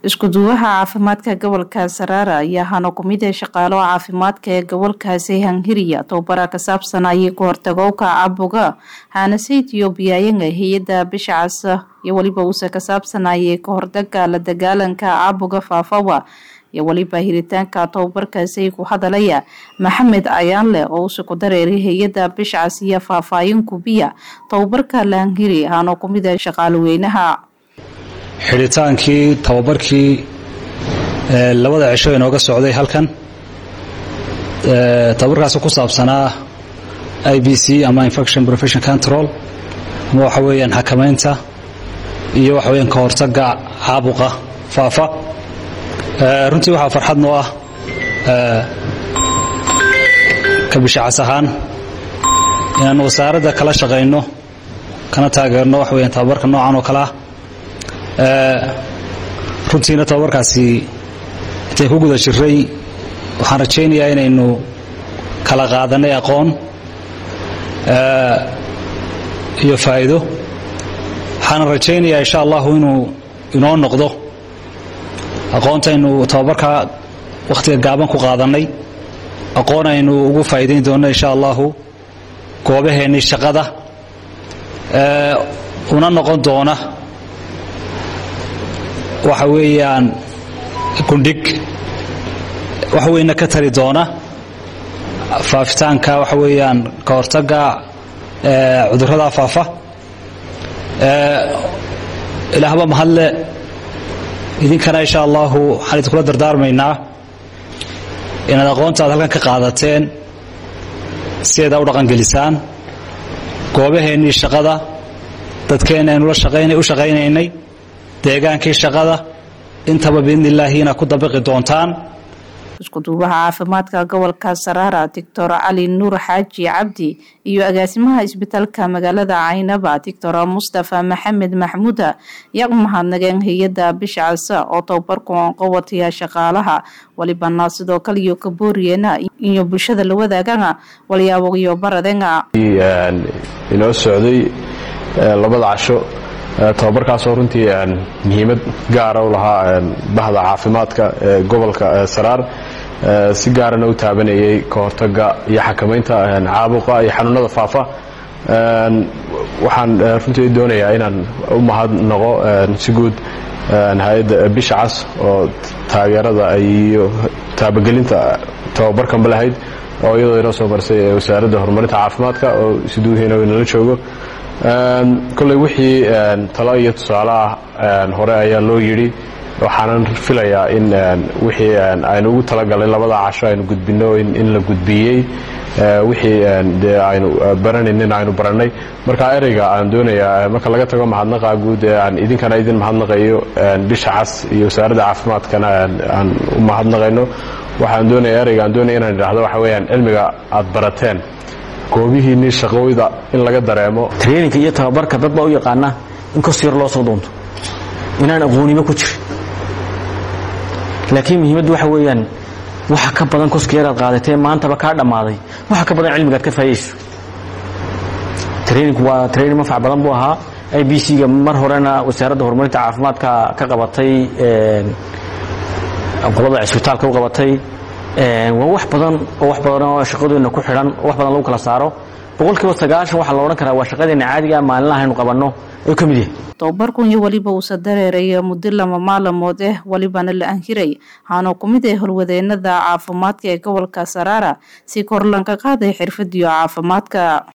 isku-duwaha caafimaadka gobolka saraara ayaa hano kumid ee shaqaalo caafimaadka ee gobolkaasi hangiriya tobabara ka saabsan ayay ku hortagowka caabuga haanase ethoobiyaayanga hay-adda bisha cas iyo weliba uuse ka saabsanayay ka hortaga la dagaalanka caabuga faafawa iyo weliba hiritaanka tobabarkaasi ku hadalaya maxamed ayaanleh oo uuse ku dareeray hay-adda bishcas iyo faahfaahin kubiya tobabarka lahangiri hano kumid ee shaqaaloweynaha xidhitaankii tababarkii labada cisho inooga socday halkan tababarkaasi ku saabsanaa i b c ama infection profession control ama waxa weeyaan xakamaynta iyo waxa weyaan ka hortaga caabuqa faafa runtii waxaa farxad noo ah ka bishacas ahaan inaan wasaaradda kala shaqayno kana taageerno waxa weyaan tababarka noocan oo kale ah runtiina tababarkaasi intayn ku guda jiray waxaan rajaynayaa inaynu kala qaadanay aqoon iyo faa'iido waxaana rajaynayaa insha allahu inuu inoo noqdo aqoontaynu tababarkaa wakhtiga gaaban ku qaadannay aqoon aynu ugu faa'iidayn doonno insha allahu goobaheennii shaqada una noqon doona waxa weeyaan gundhig waxa weyna ka tari doona faafitaanka waxa weeyaan ka hortagga cudurrada faafa ilaahba mahadle idinkana insha allahu waxaan idinkula dardaarmaynaa inaad aqoonta aad halkan ka qaadateen sideeda u dhaqangelisaan goobaheennii shaqada dadkeenna aynu u shaqaynaynay deegaankii shaqada intaba biidni illaahi inaad ku dabiqi doontaan isku-duubaha caafimaadka gobolka saraara doctor cali nuur xaaji cabdi iyo agaasimaha isbitaalka magaalada caynaba doctor mustafa maxamed maxmuuda yaa u mahadnageen hay-adda bisha casa oo tababarku qowataya shaqaalaha walibana sidoo kale iyo kabooriyeena iyo bulshada la wadaagana walyaabo iyo baradenga inoo socday labada casho tababarkaasoo runtii muhiimad gaara u lahaa bahda caafimaadka ee gobolka saraar si gaarana u taabanayay ka hortaga iyo xakamaynta caabuqa iyo xanuunada faafa waxaan runtii doonayaa inaan u mahadnaqo si guud hay-adda bisha cas oo taageerada iyo taabagelinta tababarkanba lahayd oo iyadoo inoo soo marsay wasaaradda horumarinta caafimaadka oo siduuhiina inala joogo kolley wixii talo iyo tusaale ah hore ayaa loo yidhi waxaanan filayaa in wixii aynu ugu talagalay labada casho aynu gudbinno in la gudbiyey wixii dee aynu baranaynin aynu barannay marka ereyga aan doonayaa marka laga tago mahadnaqa guud ee aan idinkana idin mahadnaqayo bisha cas iyo wasaaradda caafimaadkana aan u mahadnaqayno waxaan doonaya ereyga aan doonaya inaan idhaahdo waxa weeyaan cilmiga aad barateen goobihiinnii shaqooyda in laga dareemo traininka iyo tababarka dad baa u yaqaana in kos yar loo soo doonto inaan aqoonimo ku jirin laakiin muhiimaddu waxa weeyaan waxa ka badan koska yaraad qaadatee maantaba kaa dhammaaday waxa ka badan cilmigaad ka faa'idayso traininku waa training manfac badan buu ahaa i b c-ga mar horena wasaaradda horumarinta caafimaadka ka qabatay qolada cisbitaalka u qabatay waa wax badan oo wax badan oo shaqadeena ku xidhan oo wax badan lagu kala saaro boqolkiiba sagaashan waxaa la odhan karaa waa shaqadeena caadiga maalinlaha aynu qabanno ayuu ka mid yahay tobabarkun iyo weliba uusa dareeraya muddo lama maalamood eh welibana la anhiray haanoo ku mid ee holwadeenada caafimaadka ee gobolka saraara si kor lanka qaaday xirfadiyo caafimaadka